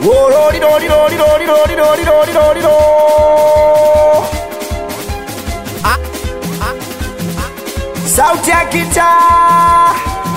Wololilolilolilolilolilolilolilo. sauti ya kitaa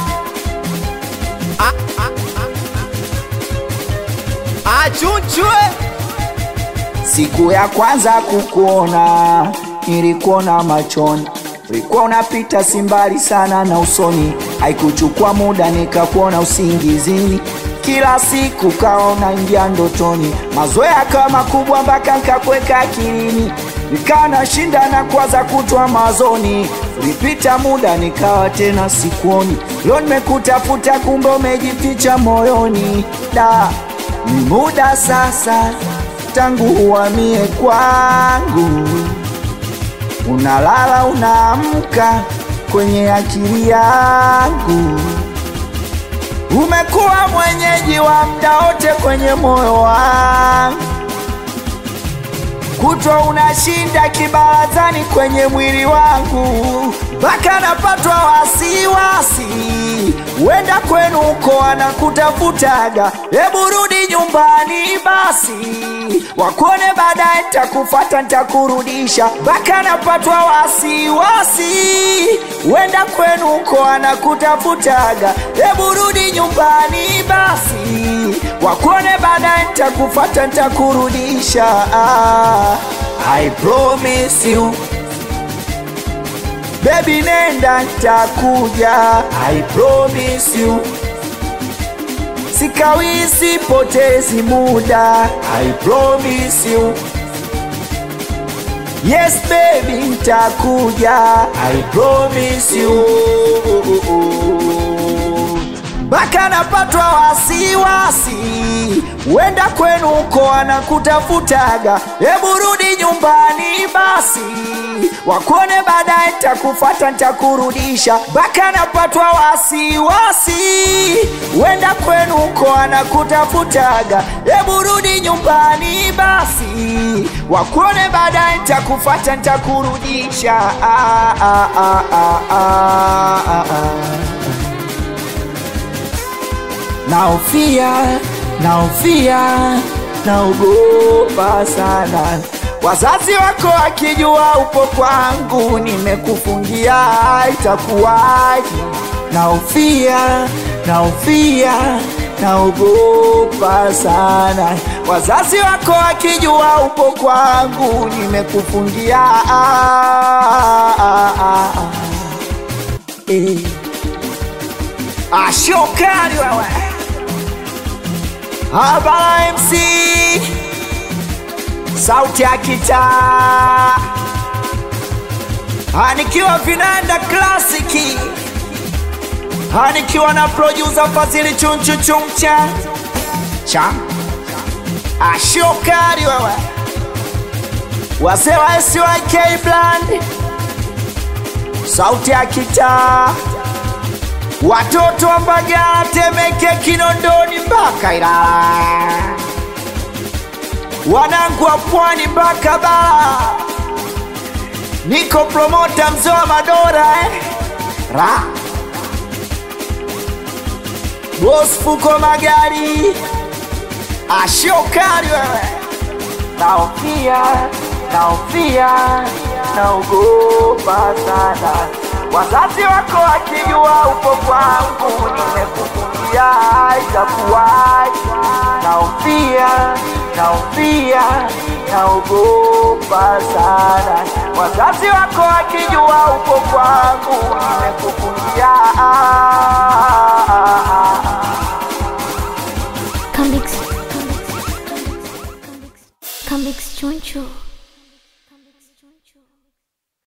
achunchwe Siku ya kwanza kukuona nilikuona machoni, ulikuwa unapita simbali sana na usoni, haikuchukua muda nikakuona usingizini, kila siku kaona ingia ndotoni, mazoea kama kubwa mpaka nkakweka akilini, nikawa nashinda na kwaza kutwa mazoni, ulipita muda nikawa tena sikuoni, leo nimekutafuta kumbe umejificha moyoni, da ni muda sasa tangu uhamie kwangu, unalala unaamka kwenye akili yangu, umekuwa mwenyeji wa mda wote kwenye moyo wangu, kutwa unashinda kibarazani kwenye mwili wangu, mpaka napatwa wasiwasi, wenda kwenu uko anakutafutaga, hebu rudi nyumbani basi, wakuone baadaye, ntakufata ntakurudisha, mpaka napatwa wasiwasi, wenda kwenu uko anakutafutaga, hebu rudi nyumbani basi, wakuone baadaye, ntakufata ntakurudisha. Ah, I promise you Baby nenda ntakuja I promise you Sikawi sipotezi muda I promise you Yes baby ntakuja I promise you mpaka napatwa wasiwasi, wenda kwenu uko anakutafutaga, hebu rudi nyumbani basi, wakuone baadaye, ntakufata ntakurudisha, mpaka napatwa wasiwasi, wenda kwenu uko anakutafutaga, hebu rudi nyumbani basi, wakuone baadaye, ntakufata ntakurudisha. Ah, ah, ah, ah, ah, ah, ah. Naofia, naofia, naogopa sana. Wazazi wako wakijua upo kwangu, nimekufungia itakuwaje? Naofia, naofia, naogopa sana. Wazazi wako wakijua upo kwangu, nimekufungia ah, ah, ah, ah. Eh. Ashokari wewe Habara MC Sauti ya kitaa Anikiwa vinanda klasiki Anikiwa na producer Fazili chunchu chumcha Cha Ashokari wewe Wazee wa SYK Bland Sauti ya kitaa watoto wa Mbagala, Temeke, Kinondoni mpaka Ilala, wanangu wa Pwani mpaka Bara. Niko promota mzee wa Madora eh? Ra Boss Fuko Magari, ashokari wewe, naofia naofia, naogopa sana wazazi wako wakijua upo kwangu, nimekufungia itakuwaje? Naofia, naofia, naogopa sana. Wazazi wako wakijua upo kwangu, nimekufungia Come mix, come mix, come mix, come mix, come mix, choncho.